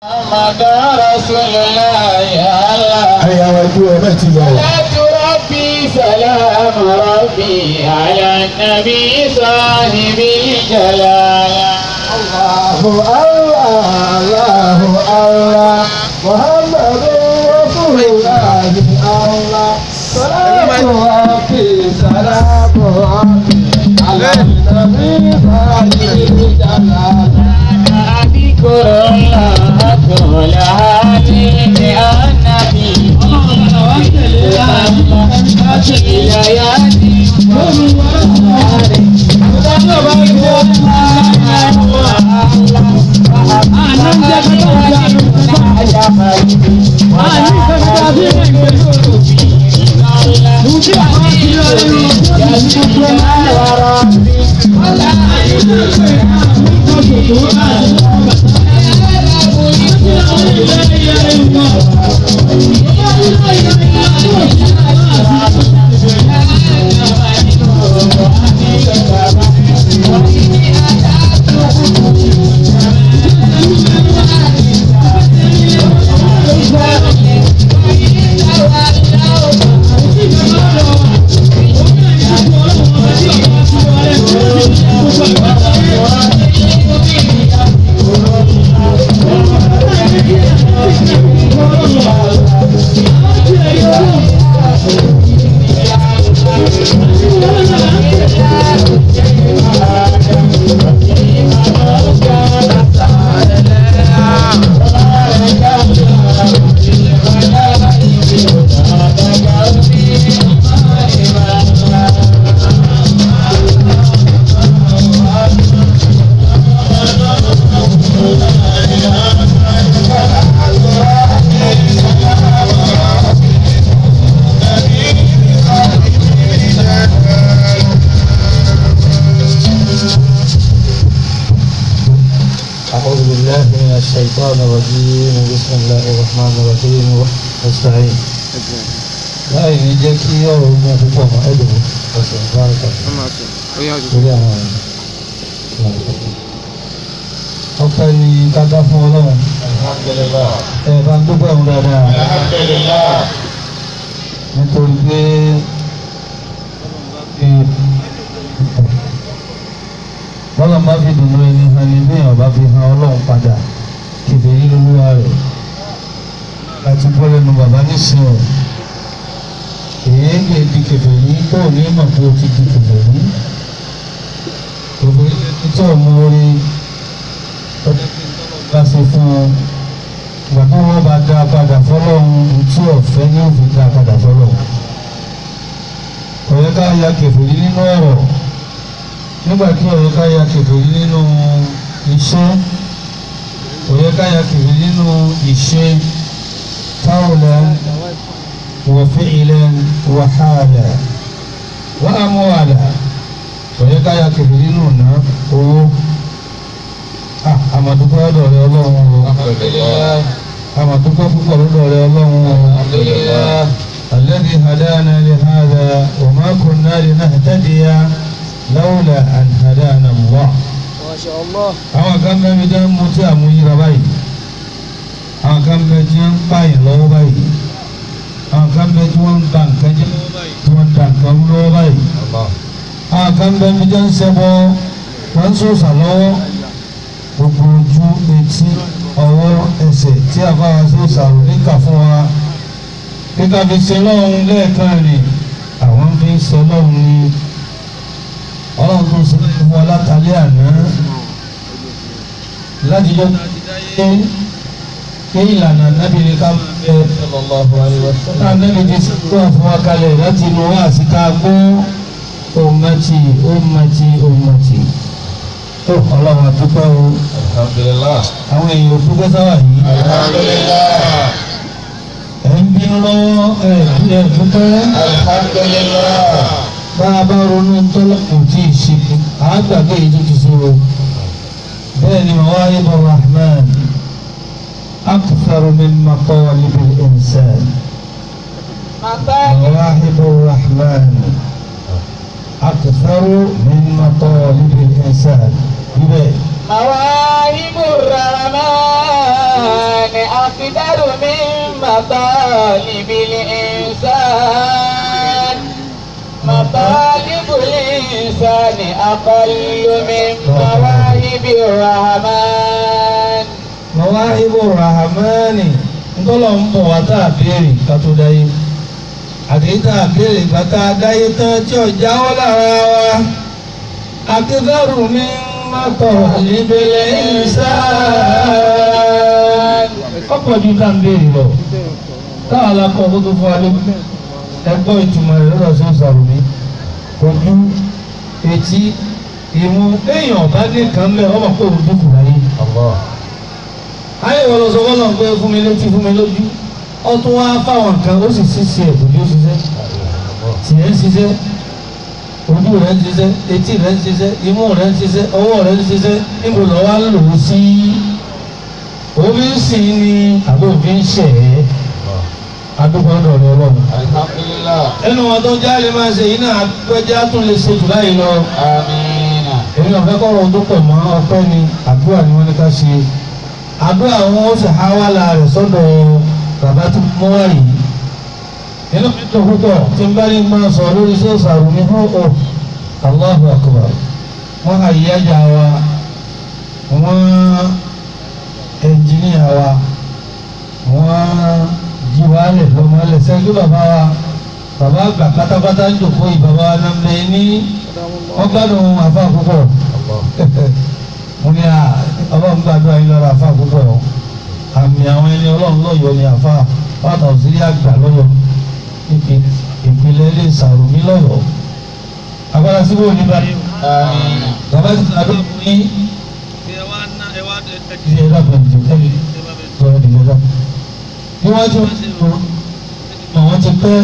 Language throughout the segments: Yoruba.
محمد رسول الله يا الله ẹ̀yà wa ẹ̀dúró ẹ̀ bẹ́ẹ̀ ti lọ. صلاة ربي سلام ربي على النبي صاحب الجلالة Allahu Allah, Allahu Allah, Muhammadu Rasulullah Allah. Salatu Rabbi, salatu Rabbi, ala nabi Sahibil Jalal. أذكر الله طول هذه النبي أعوذ بالله من الشيطان الرجيم بسم الله الرحمن الرحيم واستعين لا يجيك يوم يقوم أدعو بارك الله torí àwọn ọpẹ́ ni káká fún Ọlọ́run ẹ bá ń dúpẹ́ òun dáadáa nítorí pé bọ́lá bá fi dùnú ẹni hàn ní bí ọba fi hàn Ọlọ́run padà kìdè yí lólúwa rẹ̀ láti gbọ́ lẹ́nu bàbá nísìnyí èyí kì í di kẹfẹ́ yìí tó ní mọ̀ pé o ti di kẹfẹ́ yìí òbí tí ọmọ orí ọdún bá ṣe fún ọ ìgbà tó wọ́n bá dá padà fọlọ́run tí ọ̀fẹ́ ní òfin dá padà fọlọ́run ọ̀yẹ́ ká ya kẹfìrí nínú ọ̀rọ̀ nígbà tí ọ̀yẹ́ ká ya kẹfìrí nínú iṣẹ́ ọ̀yẹ́ ká ya kẹfìrí nínú ìṣe qawlan wa fi'lan wa hala wa amwala ọ̀yẹ́ ká ya kẹfìrí nínú ọ̀nà owó àmàdúgbò ọ̀dọ̀ rẹ ọlọ́run o àmàdúgbò púpọ̀ lọ́dọ̀ rẹ ọlọ́run o الذي هدانا لهذا وما كنا لنهتدي لولا أن هدانا الله ما شاء الله àwọn kan bẹ mi dán mú tí àmúyíra báyìí àwọn kan bẹ tí wọ́n ń pààyàn lọ́wọ́ báyìí àwọn kan bẹ tí wọ́n ń ba nǹkan jẹ́ tí wọ́n ń da nǹkan rú lọ́wọ́ báyìí àwọn kan bẹ mi dán ṣẹbọ wọ́n ń sòsà lọ́wọ́ gbogbo ojú etí ọwọ́ ẹsẹ̀ tí àbáwá sòsà rò níkà fún wa kíkà fi ṣe lọ́hùn lẹ́ẹ̀kan rè àwọn fi ń ṣe lọ́hùn ní ọlọ́run tó ṣe fún wa látàlẹ́ àná láti jọ pé pé ìlànà nábì ní ká fẹ́ ká nábì ti sọ́kọ́ fún wa kalẹ̀ láti inú wa àti ká gbọ́ ummati ummati ummati tó ọlọ́run àdúpẹ́ o àwọn èèyàn ò dúpẹ́ sáwà yìí ẹ̀ ń bínú lọ́wọ́ ẹ̀ ẹ̀ dúpẹ́ bá a bá ronú tọ́lá kò tí ì ṣe àágbàgbé yìí tó ti ṣe o bẹ́ẹ̀ ni mawahib rahman akthar min matalib al-insan mawahib rahman akthar min matalib al-insan ibẹ̀ مواهب الرحمن أقدر من مطالب الإنسان مطالب الإنسان أقل من مواهب الرحمن mọ̀wáhíbù rahamani ńtọ́lọ̀ ń bọ̀ wá tá a béèrè ká tó dáyé àdéhìí tá a béèrè ìgbà tá a dáyé tán tí ò jáwọ́ lára wa akẹ́kọ̀ọ́ mi mọ́tò ìbílẹ̀ ìsáàn. ọ̀pọ̀ ju tá a ń béèrè lọ táwọn alákọ̀ tó tó fún wa lé ẹgbọ́ ìtumọ̀ rẹ̀ lọ́dọ̀ sí ìsàrùmí ojú etí ìmú èèyàn bá dé kan mẹ́ ọmọ kó o dúkù láyé ayé wọn lọ sọ fọlọ pé fún mi létí fún mi lójú ó tún wá fáwọn nǹkan ó sì ṣiṣẹ́ ẹ̀bùn bí ó ṣiṣẹ́ tìyẹ́ ń ṣiṣẹ́ ojú rẹ̀ ń ṣiṣẹ́ etí rẹ̀ ń ṣiṣẹ́ imú rẹ̀ ń ṣiṣẹ́ ọwọ́ rẹ̀ ń ṣiṣẹ́ níbo lọ wá lò ó sí òfin sì ni àbí òfin ṣẹ̀ ẹ́ adúgbò ọ̀dọ̀ rẹ̀ ọlọ́run. Alhamdulillah. ẹnu wọn tó jáde máa ṣe yìí náà àgbẹ̀já tún lè ṣe jù láyé lọ Amina. èmi náà fẹ́ kọ́rọ̀ tó pọ̀ mọ́ ọpẹ́ ni àdúrà ni wọ́n ní ká ṣe àdúrà wọn ó sì háwálà rẹ̀ sọ́dọ̀ bàbá tó mọ́ wá yìí inú mi tó púpọ̀ tí n bá ní máa sọ lórí iṣẹ́ ìsàrò ní hó o Allahu akbar wọ́n hà yíyájà wa wọ́n ẹnjìníà wa wọ́n jí wa lẹ̀ lọ́mọ lẹ̀ sẹ́gbẹ́ bàbá wa bàbá àgbà pátápátá ń jòkó yìí bàbá wa náà mẹ́ ní wọ́n gbádùn àfa púpọ̀ mo ní à ọlọ́run gbàdúrà yín lọ́rọ̀ àfa púpọ̀ àmì àwọn ẹni ọlọ́run lọ́yọ̀ọ́ ni àfa pátá òsírí àgbà lọ́yọ̀ọ́ níbi ìpínlẹ̀ ilé ìsàrùmí lọ́yọ̀ọ́ agbára síbò ní báyìí Amina. bàbá ti sàdó fún yín ìdí ẹ̀dá pẹ̀lú ẹ̀mí tọ́lá ìdílé dá bí wọ́n ti mọ̀ wọ́n ti pẹ́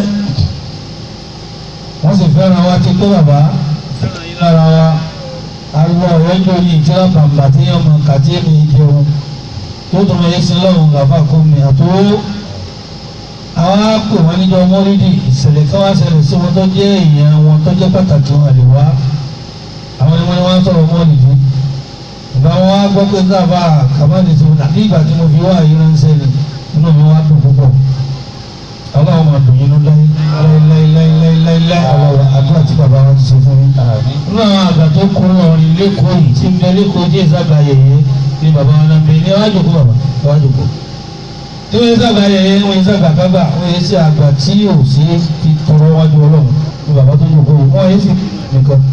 wọ́n sì fẹ́ràn wa ti pẹ́ bàbá fẹ́ràn yín lára wa ariwo ọ̀rẹ́ ń lórí ìtura bàbà tí yẹn mọ kàtí èmi jẹun yóò tún wọlé sí lọ́rùn gàfà kó mi àtó àwọn á pè wọ́n níjọ mọ́rídì ìṣẹ̀lẹ̀ ká wá ṣẹlẹ̀ sí wọn tó jẹ́ èèyàn wọn tó jẹ́ pàtàkì wọn àlè wá àwọn ni wọ́n ní wọ́n sọ̀rọ̀ mọ́rídì ìgbà wọn á gbọ́ pé gàfà kàmáàdì tó dàbí ìgbà tí mo fi wá àyè ránṣẹ́ ni inú mi wá dùn púpọ̀ ọlọ́run máa dùn yín ló láíláíláíláíláíláí ọlọ́run àdúrà tí bàbá wa ti ṣe fún yín Amin. nínú àwọn àgbà tó kó ọrin lẹ́kọ̀ọ́ yìí tí ń bẹ lẹ́kọ̀ọ́ díẹ̀ sábà yẹyẹ ni bàbá wọn náà ń bẹ ní ẹwà jòkó bàbá ẹwà jòkó. tí wọ́n yẹ sábà yẹyẹ wọ́n yẹ sábà kábà wọ́n yẹ sí àgbà tí yóò sí fi tọrọ wájú ọlọ́run ni bàbá tó jòkó yìí wọ́n yẹ sí nìkan.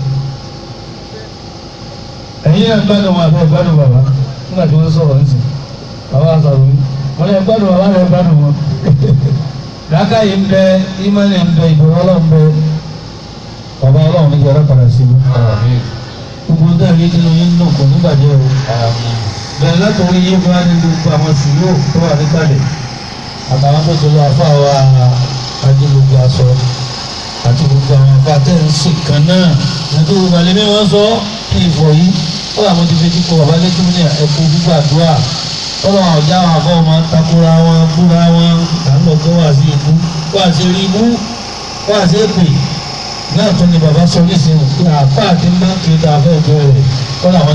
ẹ̀yin náà gbádùn wọn àbẹ́ gbádùn bàbá nígbà tí wọ́n sọ̀rọ̀ nísìn bàbá sọ̀rọ̀ mi wọ́n yẹ gbádùn bàbá rẹ̀ gbádùn wọn. làákàyè ń bẹ ìmọ̀lẹ̀ ń bẹ ìbẹ̀rù ọlọ́run bẹ bàbá ọlọ́run ní jẹ́rẹ́ padà sí mi Amin. gbogbo náà yé nínú yín náà kò nígbàjẹ́ o Amin. bẹ̀rẹ̀ látọ̀rí yé bá ní gbogbo àwọn sùúrù tó wà níkàlẹ̀ àtàwọn tó ti lọ afọ àwa ajé gbogbo aṣọ àti gbogbo àwọn afọ àtẹ̀sí kan náà nítorí gbogbo àlẹ́ mi wọ́n sọ ní ìfọ̀ yìí ó làwọn ti fi kíkọ bàbá lẹ́kí ní ẹ̀kọ́ gbogbo àdúrà tọ́lọ́ àwọn ọ̀já àwọn afọ́ máa ń takora wọn búra wọn àlọ́ kó wà sí ibú wà sí rí ibú wà sí èpè náà tún ni bàbá sọ nísìnyí pé àpá àti máàkì tá a fẹ́ bẹ̀rẹ̀ kọ́ làwọn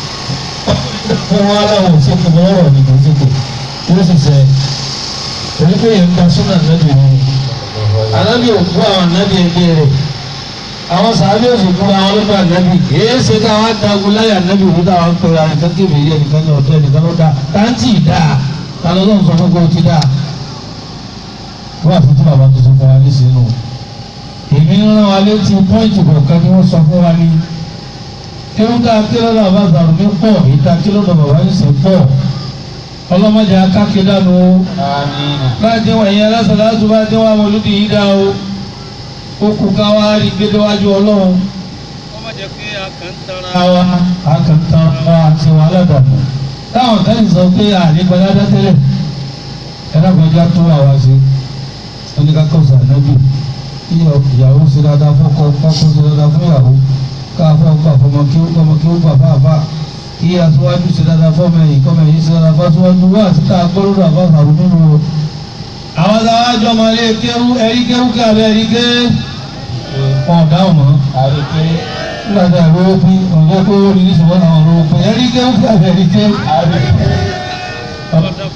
fún wọn aláwọ̀ òṣèlú lọ́rọ̀ ní gbèsègbè yóò sì sẹ́ torí pé yẹn ń gba súnà nábì ni anábì òkú àwọn nábì ẹgbẹ́ rẹ̀ àwọn sàábì òsì fún àwọn ọlọ́pàá nábì èé ṣe káwọn adagun láyà nábì òkú táwọn ń pèrè ànìkan kébè yẹ nìkan ní ọ̀tọ̀ ẹnìkan ló dá táǹtì dá tàlọ́ lọ́n sọ fún kó ti dá wọ́n àfi tí bàbá tó sọ fún wa ní sínú èmi ń rán wa létí pọ́ìntì kọ̀ọ̀kan tí wọ́n sọ fún wa ní kéwọ́n tá a ké lọ́dọ̀ bàbá àgbàrúmí pọ̀ ìta ké lọ́dọ̀ bàbá yìí sì pọ̀ ọlọ́mọdé akáké dànù o Amin. láti wọ̀ ẹ̀yìn alásàlásù bá dé wà mọ́lúdì yìí dá o ó kú ká wá rí gbédéwájú ọlọ́run Kọ́mọ̀ jẹ́ pé a kàn ń tanra àwa àkàntàn wa àti wàhálà dànù táwọn tẹ́lẹ̀ sọ pé àlégbàdá tẹ́lẹ̀ ẹ̀rọ̀gbọ̀njá tó wà wá sí oníkàkọ́sà nábì kí ìyàwó ṣe dáadáa fọ́kọ kọ́kọ́ ṣe dáadáa fún ìyàwó káfọ́ gbà fọmọ kí ó gbọmọ kí ó gbà fáfá kí aṣíwájú ṣe dáadáa fọmọ ẹ̀yìn kọ́mọ ẹ̀yìn ṣe dáadáa fáṣíwájú wá sí ká gbọ́dọ̀ àbá sàrú nínú o. àwọn táwọn àjọ ọmọ ilé kẹrù ẹ̀rí kẹrù kí abẹ́ ẹ̀rí ké wọn ò dáhùn mọ́ Àríkè. nígbà tí a lówó pín ọ̀gá kó rí ní ṣùgbọ́n àwọn olówó pín ẹ̀rí kẹrù kí abẹ́ ẹ̀rí ké. Àríkè. ọ̀dà fọ́sà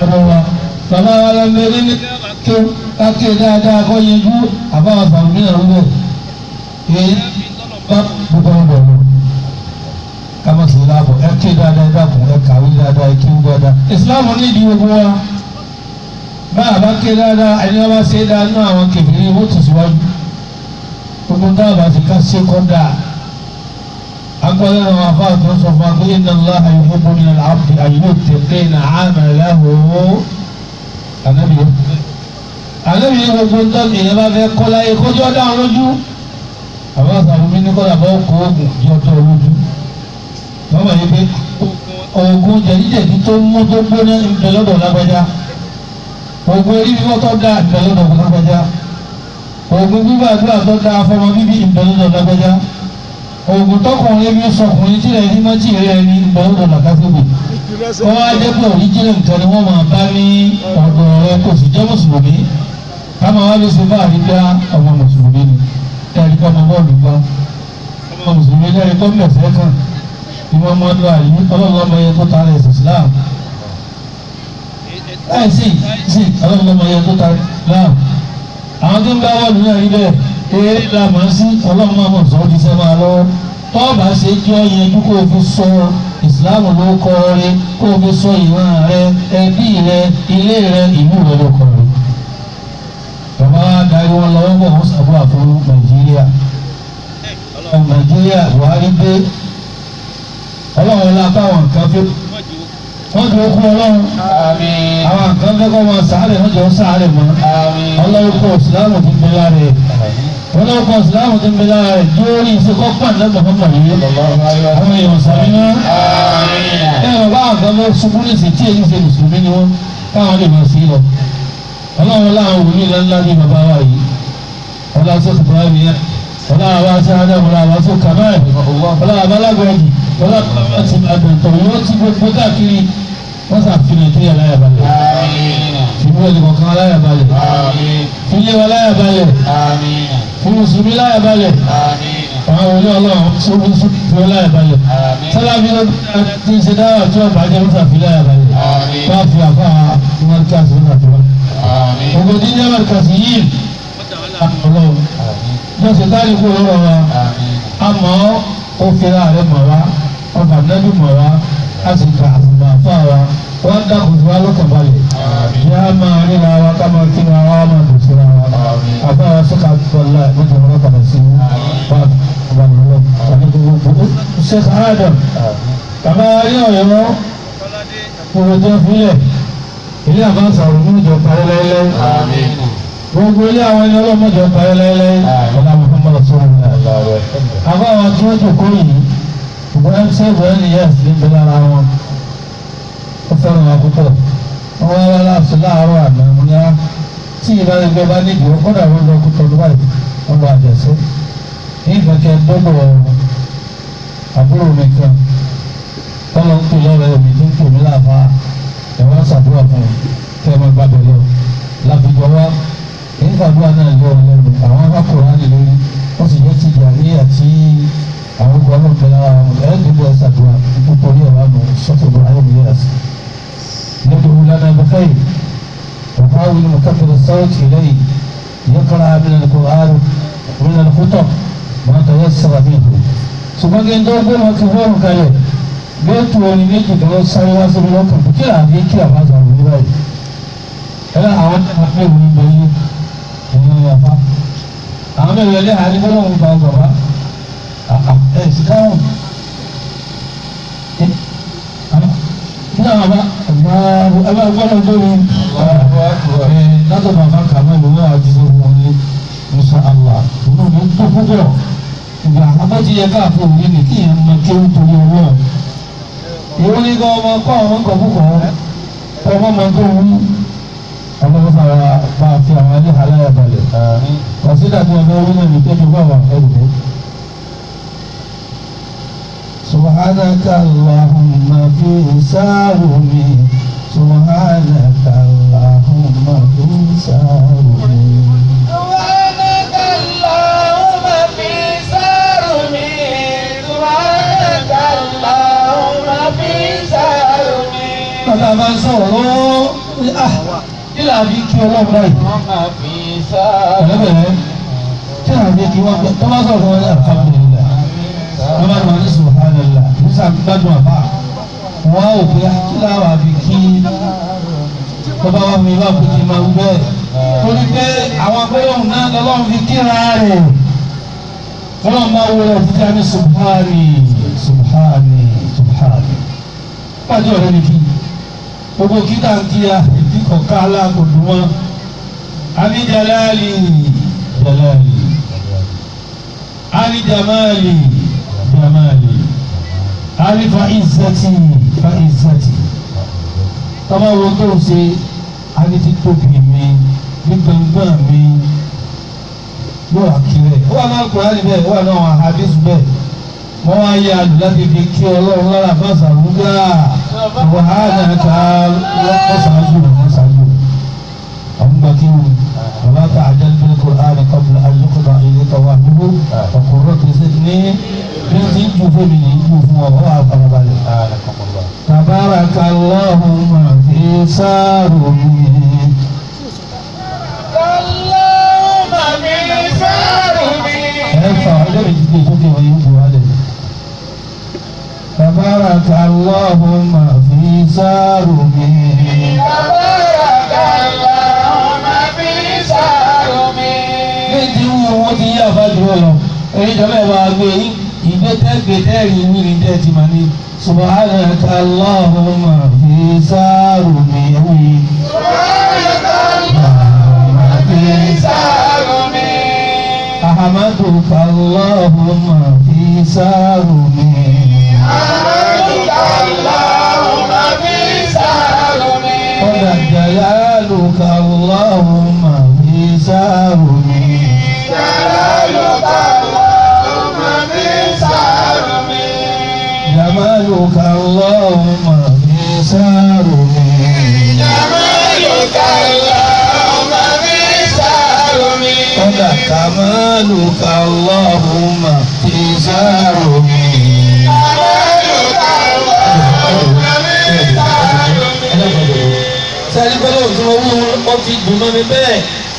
ọ̀dọ̀ wa bàbá wa lọ mẹ́rin ní kí káké dáadáa kọ́ yẹjú àbáwọ̀ sàmúlì náà rúbẹ̀ èyí bá gbogbo ọ̀dọ̀ lọ kama sì láàbọ̀ ẹ ké dáadáa ẹ dàkún ẹ kàwé dáadáa ẹ kéwú dáadáa ìsìláàmù ní ìdí gbogbo wa bá a bá ké dáadáa ẹni wọn bá ṣe é dáa nínú àwọn kèfèrí owó tẹ̀síwájú gbogbo táwọn bá ti ká ṣe kọ́ dáa agbọ́dọ̀ àwọn afáà tó ń sọ fún wa pé inna Allaha yuhibbu min al-'abdi an yutqina 'amalahu ànábì yẹn ànábì yẹn gbogbo ń tọ́ èèyàn bá fẹ́ kọ́ láyé kójú ọ̀dà àwọn lójú àwọn àṣàbùnmí ní kọ́lá bá kó oògùn jọ tọ́ lójú wọ́n mọ̀ yí pé oògùn jẹ̀díjẹ̀dí tó mú tó gbóná ìbẹ̀ lọ́dọ̀ lágbájá oògùn orí fífọ́ tó dáa ìbẹ̀ lọ́dọ̀ lágbájá oògùn gbígbàdúrà tó dáa fọmọ bíbí ìbẹ̀ lọ́dọ̀ lágbájá oògùn tọkùnrin bí sọkùnrin tí rẹ̀ ní mọ́tì rẹ̀ ní ìbẹ̀ lọ́dọ̀ làkàtúbì wọ́n wá dé pé òríjìnlẹ̀ nǹkan ni wọ́n máa bá ní ọ̀dọ̀ rẹ̀ kò sì jẹ́ mùsùlùmí ká máa wá lè ṣe fáàrí gbá ọmọ mùsùlùmí ni ẹ̀rí kọ́ ọmọ bọ́ọ̀lù gbá ọmọ mùsùlùmí lẹ́rìí kọ́ mẹ̀fẹ́ kan ìwọ́n mọ́ ọdún àyè ọlọ́lọ́mọ yẹn tó tara ẹ̀sìn Islam ẹ̀ sì sì ọlọ́lọ́mọ yẹn tó tara Islam àwọn tó ń bá wọ́ọ̀lù náà rí bẹ́ẹ̀ eré la mọ̀ sí ọlọ́mọ mọ̀ sọ́ di sẹ́ máa lọ́wọ́ tọ́ọ̀bà ṣe jọ yẹn kó o fi sọ Islam ló kọ́ rẹ kó o fi sọ ìran rẹ ẹbí rẹ ilé rẹ ìlú rẹ ló kọ́ rẹ bàbá wa darí wọn lọ́wọ́ bọ̀ wọ́n sàbúrà fún Nàìjíríà Nàìjíríà Buhari dé ọlọ́run la báwọn nǹkan fẹ́ wọ́n dúró kú ọlọ́run Àmín. àwọn nǹkan fẹ́ kọ́ wọn sàárẹ̀ wọ́n jọ sàárẹ̀ mọ́ Àmín. ọlọ́run kọ́ ìsìlámù ti gbé lára ẹ̀ ọlọ́run kọ́ ìsìlámù ti gbé lára ẹ̀ lórí ìṣekọ́ pàǹdà mọ̀mọ́ yìí àwọn èèyàn sàmì náà Àmín. ẹ ọ̀ bá nǹkan fẹ́ ṣubú ní ìsìn tí èyí ṣe mùsùlùmí ni wọ́n káwọn lè máa sí lọ ọlọ́run láwọn wòlíì ńláńlá ní bàbá wa yìí ọlá sọ́kù bá mi yẹn ọlá àwa sí ádámù ọlá àwa sọ́kù kàmáà ọlá àwa alágbèrèjì ọlá àti àgbẹ̀tọ̀ yóò ti gbogbo káàkiri wọ́n sàfihàn nàìjíríà láyà balẹ̀ Àmín. fìmú ẹni kọ̀ọ̀kan láyà balẹ̀ Àmín. fìlẹ̀ wa láyà balẹ̀ Àmín. fún mùsùlùmí láyà balẹ̀ Àmín. àwọn wòlíì ọlọ́run sọ́kù fún láyà balẹ̀ Àmín. sálábí ló ti ṣe dáwà tí wọ́n bàjẹ́ wọ́n sàfihàn láyà balẹ̀ Àmín. wọ́n fi àfa mọ́ríkàsì wọ́n sàfihàn Àmín. gbogbo dídé mọ́ríkàsì yìí ọlọ́run wọ́n ṣe táyì kú lọ́rọ̀ wa Àmín. àmọ́ ó fira rẹ̀ mọ̀ wá ọba nẹ́bí mọ̀ wá a sì ka àfùmọ̀ àfa wa wọ́n dákun tí wọ́n lọ́kàn balẹ̀ Àmín. yá máa ríra wa ká máa kí wa wá máa dùn síra wa Àmín. àbá wa sọ́kà bọ́lá ìgbésẹ̀ wọn padà sí wa ọba nìyẹn àti gbogbo Sheikh Adam bàbá rí ọ̀yọ́ gbogbo tó filẹ̀ ilé àbáṣà òun ní ìjọ parí láéláé Àmín. gbogbo ilé àwọn ẹni ọlọ́mọdé parí láéláé ọlá Muhammad sọ̀rọ̀ àbá àwọn tí wọ́n jòkó yìí ìbọn ṣe ìbọn ní yẹ́s ní ìbẹ̀rẹ̀ ara wọn ó fẹ́ràn wa púpọ̀ wọ́n wá wá láàfin láàárọ̀ àná mo ní á tí ìbáraẹgbẹ́ bá nídìí ó kọ́dà wọ́n lọ kútọ́ ní báyìí wọ́n lọ àjẹsẹ́ ní ìfẹ́kẹ́ dọ́gbọ̀ àbúrò mi kan tọ́lọ́ ń pè lọ́rọ̀ ẹ̀mí tó ń pè mí láàfà ẹ̀ wá ṣàdúrà fún un kẹ́ ẹ má gbàgbé lọ láfijọ́ wá èyí fàdúrà náà lé ọ lẹ́nu àwọn akọ̀rọ̀ á lè lórí wọ́n sì yẹ ti ìjà ní àti àwọn ọgbà náà bẹ̀rẹ̀ ara wọn ẹ̀ dìbò ẹ̀ ṣàdúrà nítorí ẹ̀ wá mọ̀ sọ́kè bọ̀ ayé mi yẹ́ra sí. ندعو لنا بخير وحاول مكبر الصوت إليه يقرأ من القرآن من الخطب ما تيسر منه ṣùgbọ́n kí n tó gbé wọn kí fóònù kalẹ̀ géètù orin méjì tó sáré wá síbi lọ́kàn kò kí àbí kí àbájá òun ní báyìí ẹ̀rọ àwọn tẹ̀lé pé òun bẹ yí ẹ̀yìn ọ̀fà àwọn mẹ́rin ẹlẹ́ àárín bọ́lá òun gba bàbá ẹ̀ sì káwọn ní àwọn bá ẹ bá gbọ́dọ̀ gbóni ẹ̀ látọ̀ bàbá kàmá ìlú náà àti sọ́kùn wọn ní musa allah inú mi tó púpọ̀ ìgbà abọ́tí yẹ káàfin òní ni kí èèyàn máa kéwù torí ọlọ́run ìwọ ní kọ́ ọmọ kọ́ ọmọ kọ̀ púpọ̀ ọmọ máa tó wú ọlọ́run fara bá a fi àwọn ẹlẹ́hàá láyà balẹ̀ wàsídà tí wọn fẹ́ wí náà ní kéjọ bá wà ẹrù mọ́. سبحانك اللهم في سارمي سبحانك اللهم في سارمي سبحانك اللهم في سارمي سبحانك اللهم في سارمي bàbá bá ń sọ̀rọ̀ ah kí là á fi kí ọlọ́run báyìí وما في سار bẹ̀rẹ̀ kí là á fi kí wọ́n gbọ́ tó bá sọ̀rọ̀ wọn ní alhamdulillah wọ́n bá wọn ní subhanallah nísà gbádùn àbá wọ́n á wò pé kí là á fi kí tó bá wà mí bá kú kí n máa wú bẹ́ẹ̀ torí pé àwọn agbẹ́yọ̀hún náà lọ́lọ́run fi kíra rẹ̀ wọ́n máa wọ ẹ̀ títí a ní subhani subhani subhani pàdé ọ̀rẹ́ mi kí gbogbo kíkà ń kíya ìdí kọ̀ọ̀ká aláàkòdù wọn ani jalali jalali ani jamali jamali ani fa izzati fa izzati tọ́ba wo tó o ṣe ani ti tóbi mi ní gbọ̀ngbọ̀n mi yóò wá kiri ẹ̀ wọ́n náà kúrò ní bẹ́ẹ̀ wọ́n náà wọ́n àhàbísù bẹ́ẹ̀ wọ́n wá yẹ àlù láti fi kí ọlọ́run lára fásitì àrùgá wàhálà ká lọ́sàájú lọ́sàájú àwọn gbà kí wọn wàlá tá a jẹ́ bí Qur'an qabla an yuqda ilayka wahyuhu ọkùnrin tó ṣe ní bí ó ti ń ju fún mi ní ju fún ọ wọ́n á farabalẹ̀. Tabarakallahu fi sarumi. اللهم في سارمي ẹ fà ọjọ́ mi ti gbé sókè wọ́n yóò gbé wálẹ̀. Tabarakallahu fi sarumi. تبارك اللهم في سارمي Bí ti wú wọn ti yí àfáàjú lọ, èyí jọba ẹ̀ máa gbé ìgbé tẹ́gbẹ̀ tẹ́rì ní ní tẹ́ ti máa ní. Subhanaka Allahumma fi sarumi. تبارك Allahumma fi سارمي أحمدك اللهم في سارمي أحمدك اللهم في سارمي قد جلالك اللهم في سارمي جلالك اللهم في سارمي جمالك اللهم في سارمي جمالك اللهم في سارمي قد كمالك اللهم في سارمي جمالك اللهم في سارمي sẹ́ni pẹ́lú òtún owó ó ti dùn mọ́ mi bẹ́ẹ̀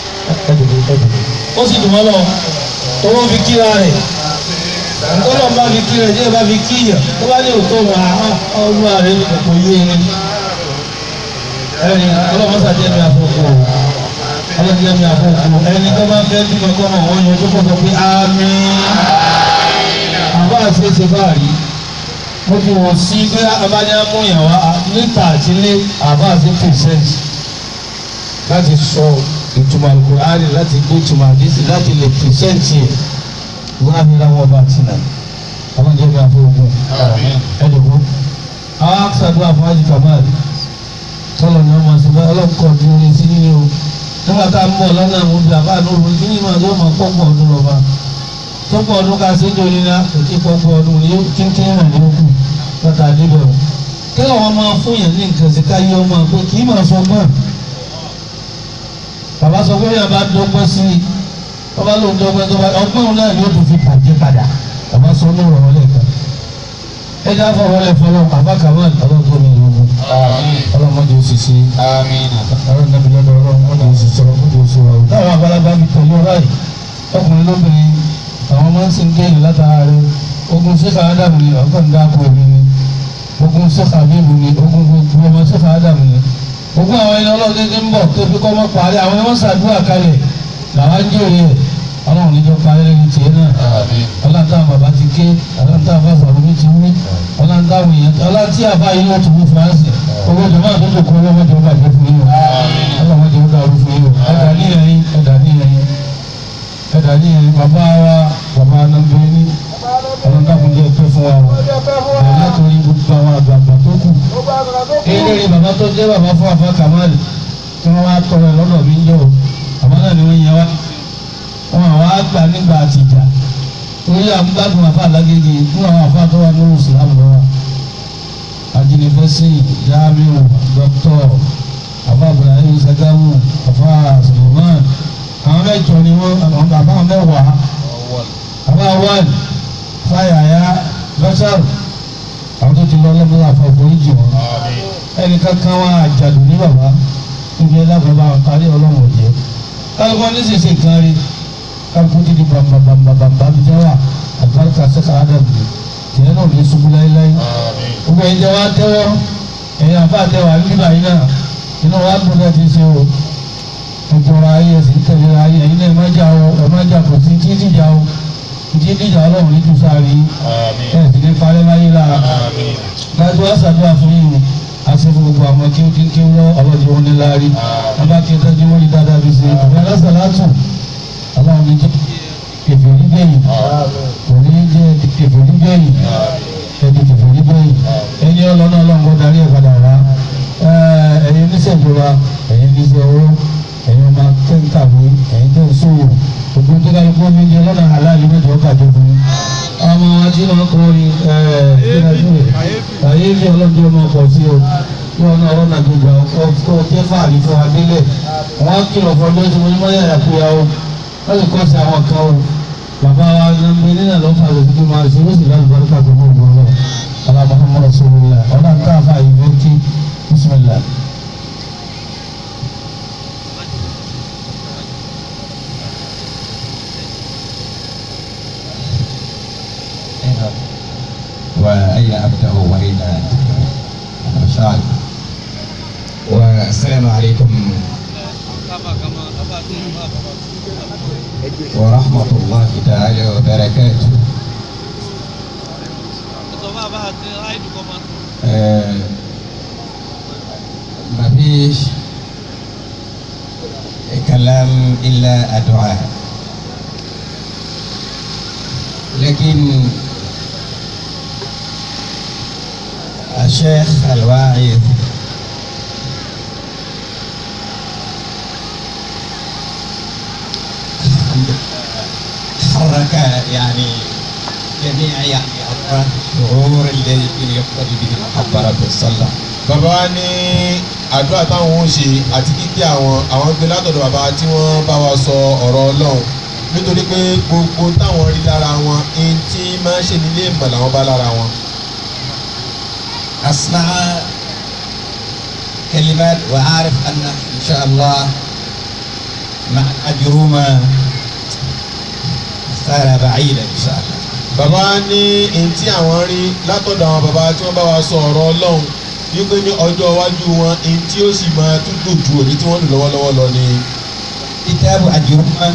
ó sì dùn mọ́ lọ owó fi kíra rẹ̀ tọ́lọ̀ bá fi kíra rẹ̀ jẹ́ bá fi kíyà tó bá lè tó wà á ọdún ààrẹ ní kòkò yé ni ẹni ọlọ́mọ sàjẹ́ mi àfọ̀kù ọlọ́jẹ́ mi àfọ̀kù ẹni tó bá fẹ́ bí kankan mọ̀ wọ́n yan tó kọ́ sọ pé àmín àbá àṣeṣe báàrí mo fi wọ́n sí pé abájá mú ìyàwó níta àti ilé àbá àti percent láti sọ ìtumọ̀ alukur'ani láti gbé ìtumọ̀ àdísì láti lè percent yẹ wọ́n á fi ra wọn bá ti nà àwọn jẹ́ bí a fún ogun ẹ̀dùnkú. àwọn akṣàdúrà fún àjì kamal tọ́lọ̀ ní ọmọ sí bá ọlọ́kọ̀ ní orí sí yín o nígbà tá a ń bọ̀ lọ́nà àwọn obì àbá àná òru kí ni màá yóò máa pọ́pọ̀ ọdún lọ́ba tọ́pọ̀ ọdún ká sí ìjọ nínú àkókò pọ́pọ̀ ọdún ní kínkín rẹ̀ ní òkú bàtà àdébẹ̀ o kí làwọn máa fún yẹn ní nǹkan sí káyé ọmọ pé kì í máa sọ gbọ́n bàbá sọ pé yàrá bá dọ́gbọ́n sí i bàbá ló ń dọ́gbọ́n tó bá ọgbọ́n náà yóò tún fi bàjẹ́ padà bàbá sọ ní ọ̀rọ̀ lẹ́ẹ̀kan ẹ já fọwọ́ lẹ fọlọ́ bàbá kàwọn ọlọ́gbọ́n mi yóò mú ọlọ́mọdé òṣìṣẹ́ آمين àwọn nàbí lọ́dọ̀ ọlọ́mọdé òṣìṣẹ́ ọlọ́mọdé òṣìṣẹ́ wa. táwọn àgbàlagbà mi tẹ̀lé ọ̀rá yìí ọkùnrin lóbìnrin àwọn máa ń sin géèlì látara rẹ ogun sèkà ádámù ni ọkàn dáko èmi ni ogun sèkà bíbù ni ogun gbogbo ọmọ sèkà ádámù ni ogun àwọn ẹni ọlọ́dẹ́dẹ́ ń bọ̀ tó fi kọ́ mọ́ parí àwọn ẹni wọ́n ṣàdúrà kalẹ̀ làwọn ń jèrè ẹ̀ ọlọ́run níjọ parí lẹ́yìn tiẹ̀ náà آمين ọlọ́ntàn bàbá ti ké ọlọ́ntàn bàbá mi ti wí ọlọ́ntàn èèyàn ọlọ́ntì àbá yìí ó ti wí fúránsì owó jọmọ́ àtúntò kọ́ ọlọ́mọdé ọba ìjọ fún yín o ọlọ́mọdé ọba ìjọ fún yín o ẹ̀dá ní ẹ̀yìn ẹ̀dá ní ẹ̀yìn ẹ̀dá ní ẹ̀yìn bàbá wa bàbá anambẹ́ ní ọlọ́ntàn kò jẹ́ pẹ́ fún wa o ẹ̀ látòrí gbogbo àwọn àgbààgbà tó kù eléré bàbá tó jẹ́ bàbá fún àfa kamali tí wọ́n wá tọrọ ẹ̀ lọ́dọ̀ mi ń jọ o àmọ́ náà ni wọ́n yẹ wá wọn àwọn àgbà nígbà àtìjà torí àmúgbàdùn àfa alágége fún àwọn àfa tó wà ní islam lọ́wọ́ ajínifẹ́sì jamiu dr àfa ibrahim sagamu àfa suleiman àwọn mẹ́jọ ni wọ́n àwọn bàbá mẹ́wàá àfa wal fàyàyà bashar àwọn tó ti lọ lọ́mọdé àfa ìforíjì wọn ẹnì kankan wọn àjàdù ní bàbá bí ẹ dákun bá parí ọlọ́run òjẹ́ kálukọ́ ní sísè nǹkan rí kálukú ti di bàmbàmbàmbàmbà bí jẹ́ wà àlùbáríkà sẹ́ka ádàbù tìyẹ́ náà ní ṣubú láéláé gbogbo ẹ̀yin jẹ́ wá tẹ́wọ́ ẹ̀yin àfa àtẹwà nígbà yín náà inú wa dùn náà ti ṣe o ẹ̀jọ̀ra ayé ẹ̀sìn tẹ̀lé ayé ẹ̀yin náà ẹ̀ má jà o ẹ̀ má jà kò sí títí jà o títí jà ọlọ́run ní jù sáré ẹ̀ sì ní parẹ́ láyé lára láti wá ṣàdúrà fún yìí àti fún gbogbo àwọn kí ó kí kí ó lọ ọlọ́dún wọn ní láàrí abá kí n tẹ́jú wọn ní dáadáa fi ṣe ìwé alásàlátù aláwọn ní jẹ́ kẹfìrí gbẹ̀yìn kò ní jẹ́ kẹfìrí gbẹ̀yìn ẹ̀dì kẹfìrí gbẹ̀yìn ẹni ọlọ́nà ọlọ́run darí ẹ̀ padà wá ẹ̀yin oníṣèjọba ẹ̀yin oníṣẹ́ owó ẹ̀yin ọmọ kẹ́ńtàwé ẹ̀yin tẹ̀ ń sòwò gbogbo tó kálukú omi jẹ lọ́nà aláàlú mẹ́jọ bàjẹ́ fún mi ọmọ wọn tí wọn kọ́ ni kàyéfì ọlọ́dún ọmọ ọkọ̀ sí o kí wọn náà ọlọ́nà gbogbo ọkọ̀ jẹ́ fàálì fún wa délẹ̀ wọn kìlọ̀ fún ọjọ́ tí mo ní mọ́yà àkúyà o wọ́n lè kọ́ sí àwọn kan o bàbá wa nàmbé nínà lọ́ fà lọ́sí tó máa ṣe ó sì láti bàrúkà tó mọ̀ ọ̀gbọ̀n lọ alábàá mọ̀ sọ́wọ́lá ọ̀nà ń tà fà yìí fẹ́ kí bísímìlá. وأين أبدأ وأين أشعر والسلام عليكم ورحمة الله تعالى وبركاته آه، ما فيش كلام إلا الدعاء لكن الشيخ الواعظ حرك يعني جميع يعني أطراف الشعور الذي يقتضي به المحبة في الصلاة bàbá wa ní àdúrà táwọn ń ṣe àti kíkí àwọn àwọn gbé látọ̀dọ̀ bàbá tí wọ́n bá wa sọ ọ̀rọ̀ ọlọ́run nítorí pé gbogbo táwọn rí lára wọn ẹni tí máa ń ṣe nílé ìmọ̀ làwọn bá lára wọn. أسمع كلمات وأعرف أن إن شاء الله مع الأجرومة صار بعيدا إن شاء الله bàbá wa ní ẹni tí àwọn rí látọ̀dọ̀ àwọn bàbá tí wọ́n bá wa sọ ọ̀rọ̀ ọlọ́run wípé ní ọjọ́ iwájú wọn ẹni tí ó sì máa tún dùn ju èyí tí wọ́n lò lọ́wọ́lọ́wọ́ lọ ni. كتاب أجرومة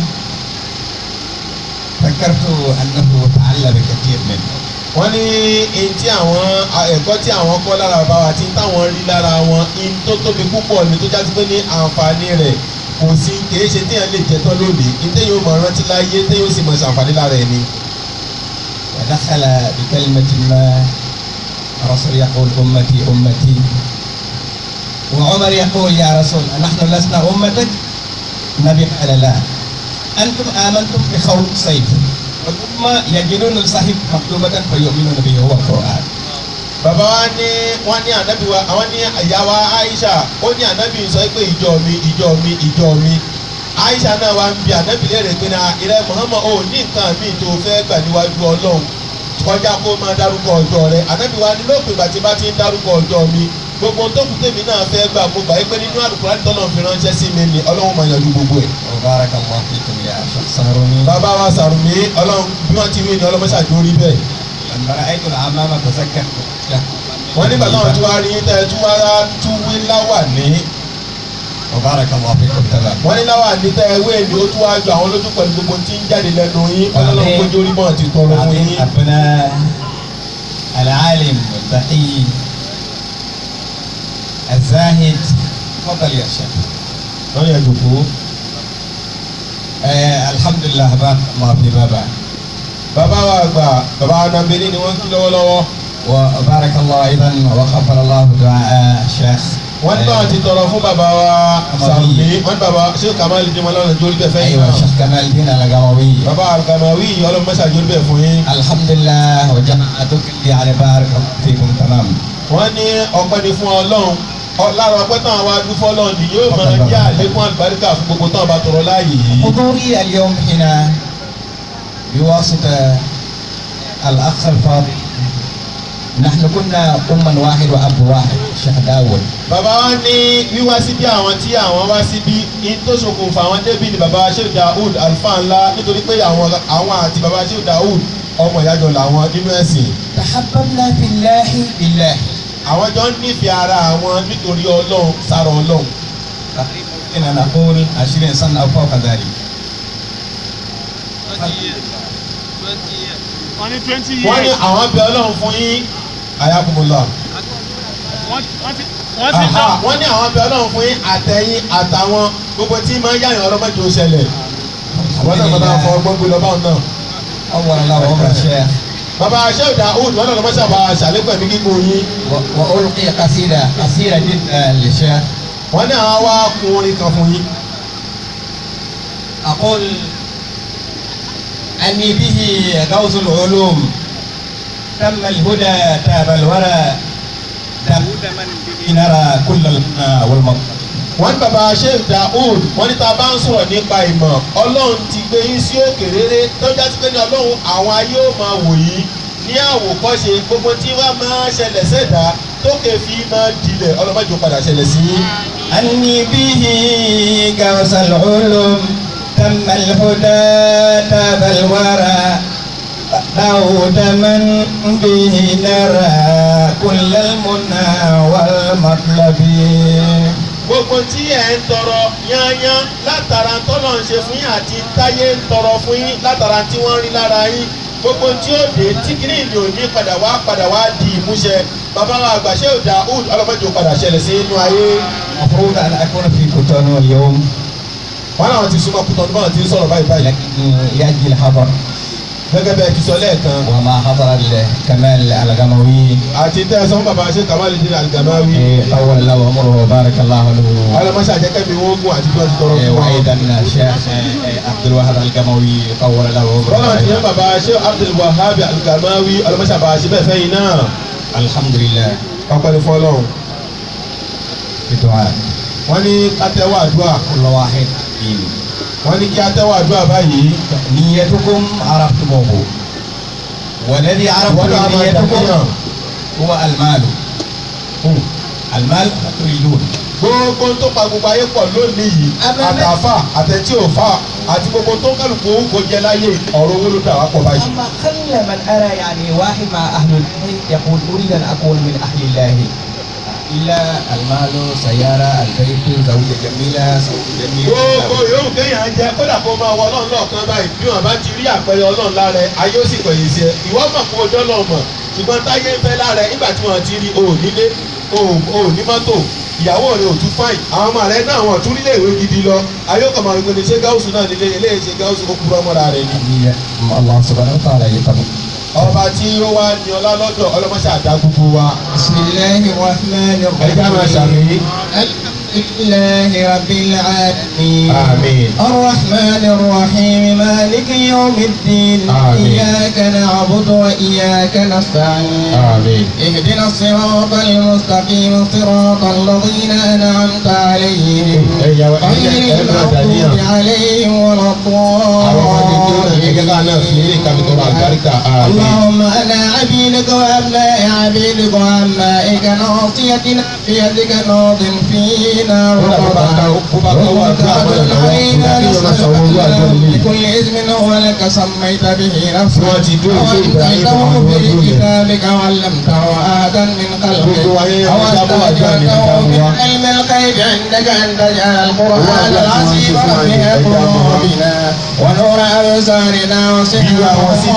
فكرت أنه تعلم كثير منه wọ́n ní ẹni tí àwọn ẹ̀kọ́ tí àwọn kọ́ lára bàbá wa tí táwọn rí lára wọn ẹni tó tóbi púpọ̀ ni tó jáde pé ní àǹfààní rẹ̀ kò sí kìí ṣe téèyàn lè jẹ tán lónìí ní téèyàn ó mọ̀ rántí láyé téèyàn ó sì mọ̀ ṣàǹfààní lára ẹ̀ ni. ودخل بكلمة ما الرسول يقول أمتي أمتي وعمر يقول يا رسول نحن لسنا أمتك النبي قال لا أنتم آمنتم بخوف سيف والأمة يجدون الصحيح مكتوبة فيؤمنون به هو القرآن bàbá wa ní wọ́n ní ànábì wa àwọn ní ìyá wa Aisha ó ní ànábì sọ pé ìjọ mi ìjọ mi ìjọ mi Aisha náà wá ń bi ànábì léèrè pé na ìrẹ́ Muhammad ò ní nǹkan míì tó fẹ́ gbà níwájú Ọlọ́run kọjá kó máa dárúkọ ọjọ́ rẹ̀ ànábì wa ní lópin ìgbà tí bá ti ń dárúkọ ọjọ́ mi gbogbo tó kù tèmi náà fẹ́ gbà mo gbà pé nínú Al-Qur'an tọ́lọ̀ fi ránṣẹ́ sí mi ni Ọlọ́run máa yanjú gbogbo ẹ̀. وبارك الله فيكم يا شيخ صاروني bàbá wa Sàrùmí Ọlọ́run bí wọ́n ti wí ni ọlọ́mọṣàjò rí bẹ́ẹ̀. لما رأيت العمامة تذكرت wọ́n nígbà táwọn tí wàá rí tẹ́ ẹ tún wá tún wí láwà ní وبارك الله فيكم تمام wọ́n ní láwà ní tẹ́ ẹ wé ni ó tún wá ju àwọn lójú pẹ̀lú gbogbo tí ń jáde lẹ́nu yín ọlọ́run kójú orí mọ́ ti tọrọ fún بعدين yín. أبناء العالم والتقي الزاهد تفضل يا شيخ wọ́n yẹ jòkó. آه الحمد لله بارك الله في بابا bàbá wa àgbà bàbá anambélé ni wọ́n ń kí lọ́wọ́lọ́wọ́. وبارك الله أيضا وغفر الله دعاء الشيخ wọ́n ní báwọn ti tọrọ fún bàbá wa Sàrùmí wọ́n ní bàbá ṣé kàmáàlì dín mọ́lá ọ̀nà jórí bẹ́ẹ̀ fẹ́ yín أيوة náà. الشيخ كمال الدين القموي bàbá àgàmàwí ọlọ́mọṣàjò jórí bẹ́ẹ̀ fún yín. الحمد لله وجماعتك يعني بارك الله فيكم تمام wọ́n ní ọpẹ́ ni fún ọlọ́run Ọ- lára ọpẹ́ táwọn wá dún fọ́lọ́run ni yóò máa jẹ́ àlékún àlùbáríkà fún gbogbo táwọn bá tọrọ láàyè yìí. حضوري اليوم هنا بواسطة الأخ الفاضل نحن كنا أما واحد وأب واحد شيخ داود bàbá wa ní wíwá síbí àwọn tí àwọn wá síbí ní tó ṣokùnfà àwọn débì ni bàbá wa Sheikh Daoud alfa ńlá nítorí pé àwọn àwọn àti bàbá Sheikh Daoud ọmọ ìyájọ làwọn nínú ẹ̀sìn تحببنا في الله بالله àwọn jọ ń nífẹ̀ẹ́ ara àwọn nítorí ọlọ́run sára ọlọ́run إن نقول عشرين سنة أو فوق ذلك twenty years twenty years wọ́n ní twenty wọ́n ní years àwọn bẹ ọlọ́run fún yín ayakumullah wọ́n wọ́n ti wọ́n ti Aha, dán wọ́n ní àwọn bẹ ọlọ́run fún yín àtẹ̀yìn àtàwọn gbogbo tí máa ń yáyàn ọlọ́mọdé ó ṣẹlẹ̀ wọ́n náà kọ́ta fọ ọgbọ́n gbé lọ báwọn náà. أول الله عمر الشيخ bàbá Sheikh Daoud wọ́n náà lọ́mọ́sá bá ṣàlékún ẹ̀mí gígùn yín و- وألقي قصيدة قصيرة جدا للشيخ wọ́n ní àwọn wá kun orin kan fún yín. أقول أني به غوث العلوم تم الهدى تاب الورى داود من به نرى كل المنى والمطر wọ́n ní bàbá Sheikh Daoud wọ́n ní tá a bá ń sọ̀rọ̀ nípa ìmọ̀ ọlọ́run ti gbé yín sí òkè rere tó jásí pé ní ọlọ́run àwọn ayé ò máa wò yín ní àwòkọ́ṣe gbogbo tí wọ́n máa ṣẹlẹ̀ sẹ́dá tókè fi máa dilẹ̀ ọlọ́mọdé ó padà ṣẹlẹ̀ sí yín. أني به غوث العلوم تم الهدى تاب الورى داود من به نرى كل المنى والمطلب gbogbo tí ẹ ń tọrọ yányán látara tọ́lọ̀ ń ṣe fún yín àti táyé ń tọrọ fún yín látara tí wọ́n rí lára yín gbogbo tí ó dé tí kìíní ìlú òní padà wá padà wá di ìmúṣẹ bàbá wa àgbà Sheikh Daoud ọlọ́mọdé ó padà ṣẹlẹ̀ sí inú ayé المفروض أن أكون في كوتونو اليوم wọn làwọn ti súnmọ́ kútọ́ nígbà tí ń sọ̀rọ̀ báyìí báyìí لكن يأتي الحضر gẹ́gẹ́ bẹ́ẹ̀ ti sọ lẹ́ẹ̀kan وما حضر الكمال الغموي àti tẹ́ ẹ sọ fún bàbá Sheikh Kamaluddin Al-Gamawi طول الله عمره وبارك الله له ọlọ́mọṣẹ́ àjẹkẹ́mi wọ́n gùn àti bí wọ́n ti tọrọ إيه، fún wọn. وأيضا الشيخ عبد الوهاب القموي طول له bọ́lá عمره ti yẹn bàbá Sheikh Abdul Wahhab Al-Gamawi ọlọ́mọṣẹ́ àbáṣe bẹ́ẹ̀ fẹ́ yín náà الحمد لله ọpẹ́ ní fọ́lọ́run بدعاء wọ́n ní kátẹ́wọ́ àdúrà كل واحد فينا wọ́n ní kí atẹ́wọ́ àdúrà báyìí نيتكم عرفتموه والذي عرفتم wọ́n náà máa نيتكم dàbíyàn هو المال المال تريدون gbogbo tó pa gbogbo ayé pọ̀ lónìí yìí Abẹ́lẹ́. àtàfà àtẹ̀tí òfà àti gbogbo tó kálukú kò jẹ láyé ọ̀rọ̀ owó ló dà wá pọ̀ báyìí. أما خل من أرى يعني واحد مع أهل الله يقول أريد أن أكون من أهل الله إلا المال سيارة البيت زوجة جميلة زوج جميل gbogbo yòówù kéèyàn jẹ kódà kó máa wọ ọlọ́run lọ́ọ̀kan báyìí bí wọ́n bá ti rí àpẹẹrẹ ọlọ́run lára ẹ ayé ó sì pẹ̀yìn sí ẹ ìwọ mọ̀ kó ojú ọlọ́run mọ̀ ṣùgbọ́n táyé ń fẹ́ lára ẹ nígbà tí wọ́n ti rí o ò nílé o ò- o ò ní mọ́tò ìyàwó rẹ ò tún fáìn àwọn ọmọ rẹ náà wọ́n tún nílé ìwé gidi lọ ayé ó kàn máa gbé ní ṣé gáúsù náà nílé eléyìí ṣe gáúsù ó kúrọ́ mọ́ra rẹ ni. الله سبحانه وتعالى يتقبل ọba tí ó wá ní ọlá lọ́dọ̀ ọlọ́mọṣẹ́ àdá gbogbo wa بسم الله الرحمن ẹja máa الرحيم ṣàmì الحمد لله رب العالمين آمين. الرحمن الرحيم مالك يوم الدين آمين. إياك نعبد وإياك نستعين àmín. اهدنا الصراط المستقيم صراط الذين أنعمت عليهم ẹ̀yà غير المغضوب عليهم ولا الضالين اللهم أنا عبيدك وأبناء عبيدك وأمائك ناصيتنا بيدك ناض فينا بكل اسم هو لك سميت به نفسك وأنزلته في كتابك وعلمته آدم من خلقك أو استأجرته من علم الغيب عندك أن تجعل القرآن العظيم ربنا قلوبنا ونور أبصارنا وسحر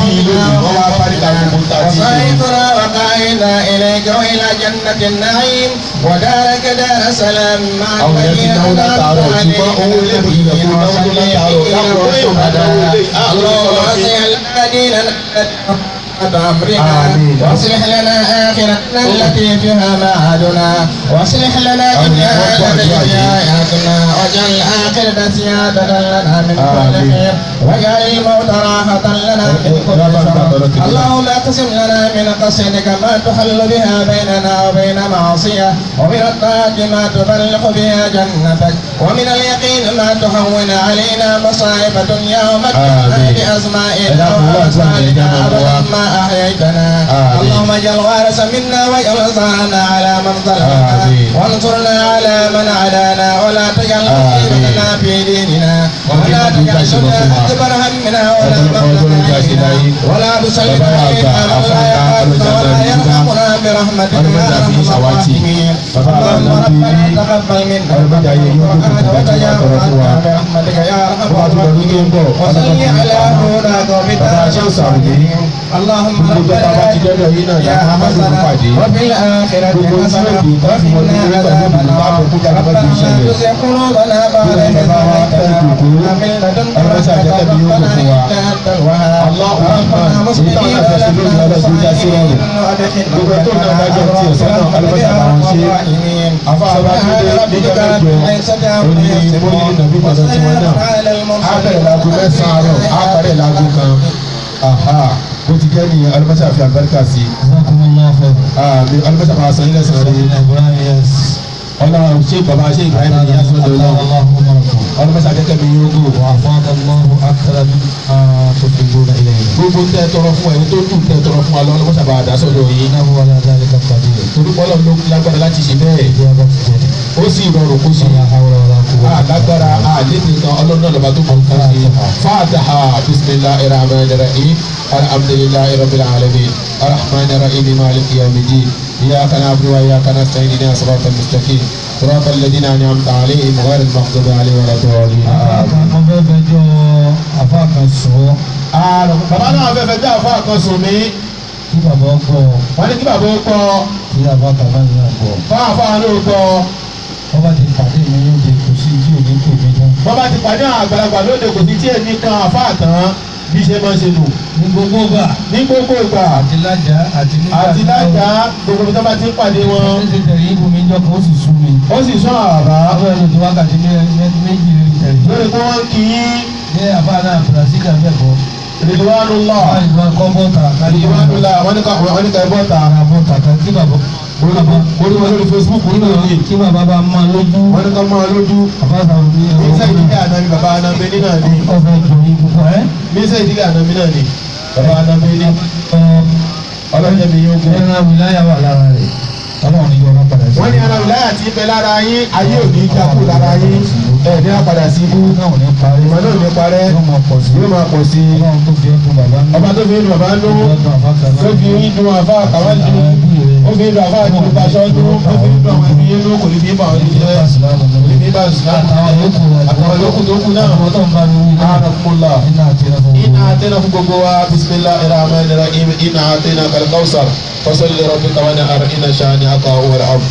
وصيفنا وقائنا إليك وإلى جنة النعيم ودارك دار سلام مع الذين أنعمت عليهم النبيين والصديقين والشهداء اللهم أصلح لنا ديننا بأمرنا واصلح لنا آخرتنا التي فيها معادنا واصلح لنا دنيانا التي فيها حياتنا واجعل الآخرة زيادة لنا من كل خير واجعل الموت راحة لنا من كل شر اللهم اقسم لنا من قصدك ما تحل بها بيننا وبين معصية ومن الطاعة ما تبلغ بها جنتك ومن اليقين ما تهون علينا مصائب الدنيا ومتعنا آمين. بأسمائنا اللهم وأبصارنا اجعل أبدا ما أحييتنا آمين. اللهم اجعل وارث منا واجعل ثارنا على من ظلمنا آمين. وانصرنا على من عادانا ولا تجعل آمين. مصيبتنا في ديننا ولا وكيف تجعل تجعل الدنيا رسولنا. أكبر همنا ولا وكل قول مبلغ جاهل علمنا إليه. ولا تسلط بابا علينا أبا من لا أفضل يخافنا ولا أبا يرحمنا برحمتك أبا يا أبا أرحم أبا الراحمين بابا أبا اللهم أبا ربنا تقبل منا أبا أبا وقنا أبا وتجاوزنا برحمتك يا أرحم بابا أبا الراحمين أبا وصل أبا على هداك بابا وبتاج أبا الصالحين اللهم gbogbo tó bá ti ربنا dọ́dọ̀ yìí náà يا yà máa حسنا dùn pàdé وفي الآخرة gbogbo tí حسنة ó di láti wọ́n ní وقنا pẹ̀lú عذاب ìlú bá النار kókó jáde bá ti ربنا لا ṣẹlẹ̀ تزغ قلوبنا بعد إذ Gbogbo bàbá wa fẹ́ هديتنا dùkú. وهب من لدنك Ọlọ́mọṣẹ́ رحمة àjẹkẹ́ mi yóò ربنا dùn fún wa. إنك أنت الوهاب Allahu ربنا Akbar. مسلمين Èyí táwọn àfẹsẹ̀ lónìí ولنا ọlọ́dún já sí rọrùn. وأدخلنا Gbogbo tó náà bá jẹ́ tiẹ̀ sọ́nà برحمتك ọlọ́mọṣẹ́ يا àbáwọn أرحم ṣe. الراحمين Àfa àbá tó dé سبحان níjọ́ ربك mẹ́jọ. رب العزة Ó عما ní يصفون bóyá nàbí tọ̀dọ̀ tí wọ́n náà. وسلام على Á bẹ̀rẹ̀ láago المرسلين mẹ́sàn-án àárọ̀, á parí láago kan. Aha, bó ti jẹ́ nìyẹn ọlọ́mọṣẹ́ àfi àlùbáríkà sí. Jazakumullahu khair. Àmì ọlọ́mọṣẹ́ àbá sàn ilẹ̀ sàn rí. Ibrahim yes. Ọlọ́run ṣé bàbá ṣé Ibrahim ní yásọ́ lọ́wọ́. Allahu umarakum. Ọlọ́mọṣẹ́ àjẹkẹ́ mi yóò gò. وأفاض الله أكثر مما تحبون إلينا Gbogbo tẹ́ tọrọ fún ẹni tó dùn tẹ́ tọrọ fún wa lọ́wọ́ ọlọ́mọṣẹ́ àbá àdá sọ́dọ̀ yìí. إنه على ذلك قدير Torí pọ́lọ́ ló lágbára láti ṣe bẹ́ẹ̀. إجابة جديد Ó sì rọrùn kó ṣe. ولا حول ولا قوة alágbára àlékún kan ọlọ́run náà lọ́ba tó kọ́ ká ṣe fàtàhà bisimilahi rahman rahim alhamdulilayi rabbil alamin arahman rahim maliki yamidi iyaka na'budu wa iyaka nasta'in ihdina siratal mustaqim siratal ladina an'amta alayhim ghayril maghdubi alayhim waladdallin. mo fẹ́ fẹjọ́ àfa kan sọ bàbá náà fẹ́ fẹ́ bí àfa kan sùn mí kí bàbá gbọ́ wọ́n ní kí bàbá ó gbọ́ kí àfa kàbá yìí náà gbọ́ fún àfa náà ó gbọ́ wọ́n bá ti pàdé mi yóò di kò sí tí ò ní tò mí tán wọ́n bá ti pàdé àwọn àgbàlagbà lóde kò sí tí èmi kan àfa tán bí ṣe máa ń ṣe nù ní gbogbo gbà ní gbogbo ìgbà àti lájà àti nígbà àti lájà gbogbo ibi tó bá ti ń pàdé wọn wọ́n ti tẹ̀lé ibù mi jọ kan ó sì sún mi ó sì sún àrà àwọn ẹni tó wákàtí mé- mé- méjì lórí tẹ̀lé lórí pé wọ́n ń kí yín ní àfa náà brazil àbẹ̀bọ̀ Ridwanullah wọ́n ìgbà kọ́ bọ́ta kárí Ridwanullah wọ́n ní ká wọ́n ní ká ẹ bọ́ta ara bọ́ta kan kí bàbá orí orí wọn lórí Facebook orí wọn yìí kí bàbá bá máa lójú wọ́n ní ká máa lójú àbáta òní mísẹ́ ìdílé ànábi bàbá ànábi ní náà ni ọ̀fẹ́ jọ ikú fún ẹ́ mísẹ́ ìdílé ànábi náà ni bàbá ànábi ní ọlọ́jẹ́ mi yóò gún. ẹran wìláyà wà lára rẹ̀ ọlọ́run ní yọ̀ọ́ padà sí. wọ́n ní ara ìláyà tí ń bẹ lára yín ayé ò ní jákú lára yín ẹ̀ ní àpàdà sí ibú náà ò ní parí ìmọ̀ náà ò ní parẹ́ yóò máa pọ̀ sí. yóò máa pọ̀ sí i ọlọ́run tó fi ọdún bàbá ń ọba tó fi ń dùn bàbá nú tó fi ń dùn àfa àkàwá jù ó fi ń dùn àfa àti olùkọ́ aṣọ nú ó fi ń dùn àwọn ẹbí yín nú kò ní bí bá wọn ní jẹ́ kò ní bí bá àtàwọn yòókù tó kù náà àrùnkùnlá iná àtẹnà fún gbogbo wa bisimilá irahman irahim iná àtẹnà kalikawusar fasalli rabbika wa nahar iná sani aka wal ab